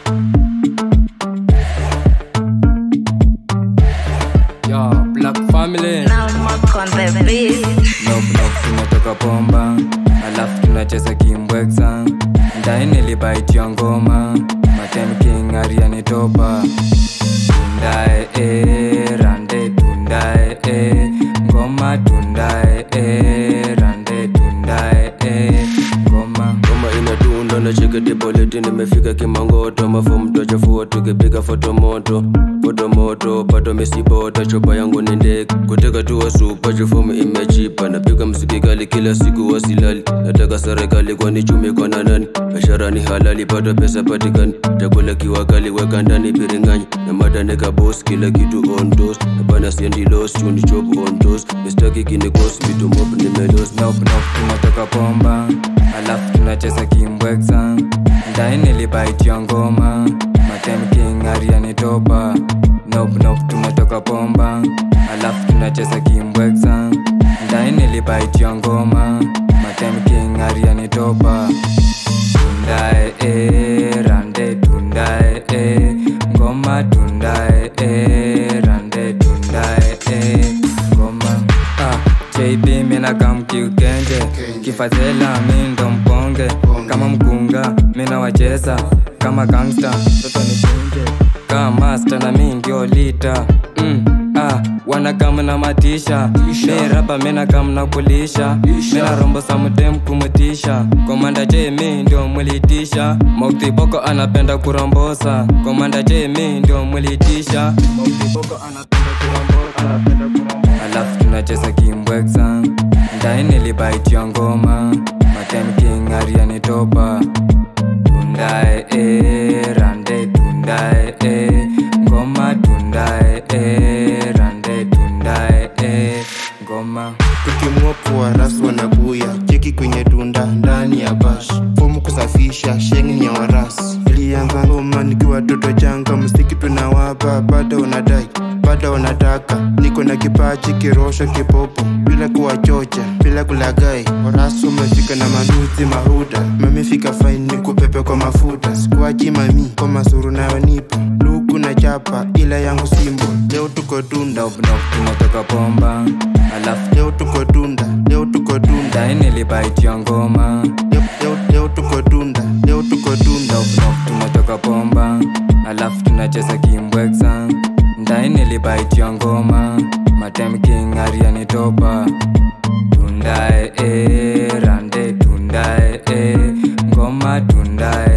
Yo, Black Family. Now Mark on the beat. Nope, nope, tumetoka pomba alafu tunacheza kimbweksa ndai nilibaitia ngoma matem king arianitopa tundae e, rande tundae e, ngoma tundae e, rande tundae e, ngoma Ngoma inadunda na cheketi politi nimefika kimangoto mafomu twachafua tukipiga foto moto foto moto pato misibota chopa yangu ni ndege kuteka tuwa supa chufomu imechipa napiga mziki kali kila siku wasilali nataka serikali kwani chumi kwa na nani biashara ni halali pata pesa patikani chakula kiwa kali weka ndani biringanyi na madaneka boss kila kitu on toast napana siendi los chuni chop on toast mistaki kinikos vitu mob nimelos Nope, nope, tumetoka pomba alafu tunacheza kimbweksa ndai nilibaitia ngoma matem king arianitopa nope, nope, tumetoka pomba alafu tunacheza kimbweksa ndai nilibaitia ngoma matem king arianitopa tundae e, rande tundae e, ngoma tundae e, rande tundae e, ngoma ah, JB mina kamkiukenje kifadhela mi ndo mponge kama mkunga mina wacheza kama gangsta toto nipunje kama master na mi ndio lita mm, ah, wanakam na matisha mi rapa mina kam na kulisha mina rombo samudem kumutisha komanda j mi ndio mulitisha Mokti boko anapenda kurombosa komanda j mi ndio mulitisha Mokti boko anapenda kurombosa alafu tunacheza kimbweksa ndai nilibaitia ngoma matem king arianitopa tundae e, rande tundae e, ngoma tundae e, rande tundae e, ngoma tukimwopua rasu wanabuya cheki kwenye tunda ndani ya bash fomu kusafisha sheng ya waras ilianza ngoma nikiwa toto changa mstiki tunawapa bado unadai bado unataka niko na kipachi kirosho kipopo bila kuwachocha bila kulagai warasu umefika na manuzi mahuda mamifika faini kupepe kwa mafuta sikuachi mami kwa masuru nayo nipo luku na chapa ila yangu simbo leo tuko tunda nope, nope, tumetoka pomba alafu leo tuko tunda leo tuko tunda ndai nilibaitia ngoma leo, leo, leo tuko tunda leo tuko tunda Nope, nope, tumetoka pomba alafu tunacheza kimbweksa ndai nilibaitia ngoma matem king arianitopa tundae e, rande tundae e, ngoma tundae